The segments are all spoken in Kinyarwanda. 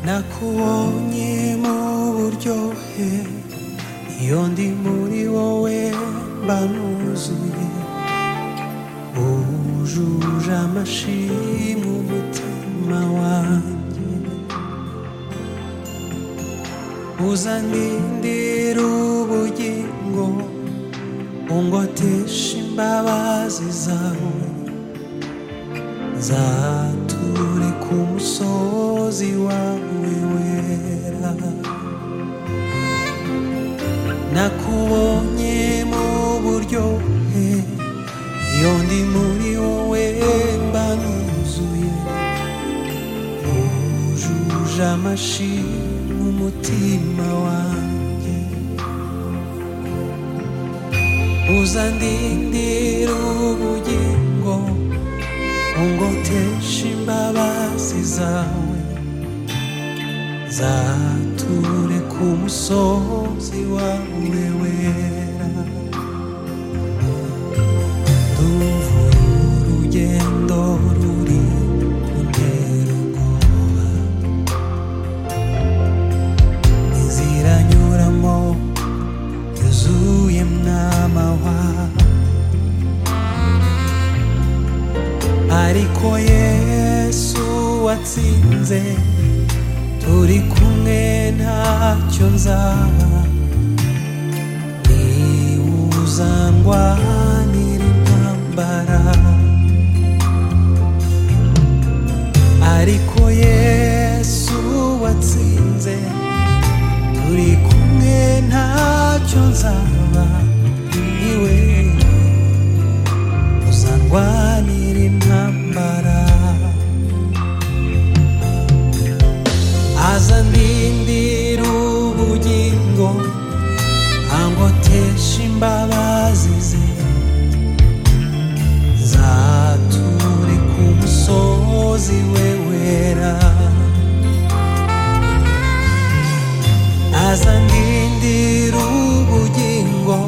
nakubonye mu buryohe iyo ndi muri wowe mba nuzuye wujuje amashimwe umutima wanjye uzanindira ubugingo ungotesha imbabazi zawe nzature ku musozi wawe wera nakubonye mu buryohe iyo ndi muri wowe mba nuzuye wujuje amashimwe umutima wanjye uzandindira ubugingo ungotesha imbabazi zawe zature ku musozi wawe wera ndumva uru rugendo ruri kuntera ubwoba inzira nyuramo yuzuye mwamawa ariko yesu watsinze turi kumwe ntacyo nzaba niwuzangwanira intambara ariko yesu watsinze turi kumwe ntacyo nzaba niwe uzangwanira intambara aza ndindira ubugingo angotesha imbabazi ze zature ku musozi we wera aza ndindira ubugingo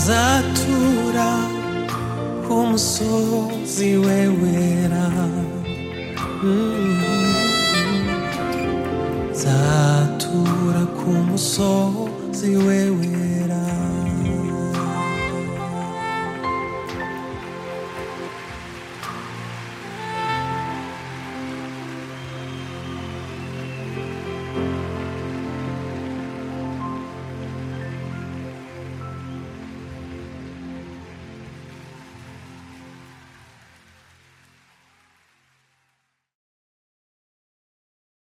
atura ku musozi wewera Mm. nzatura ku musozi wewera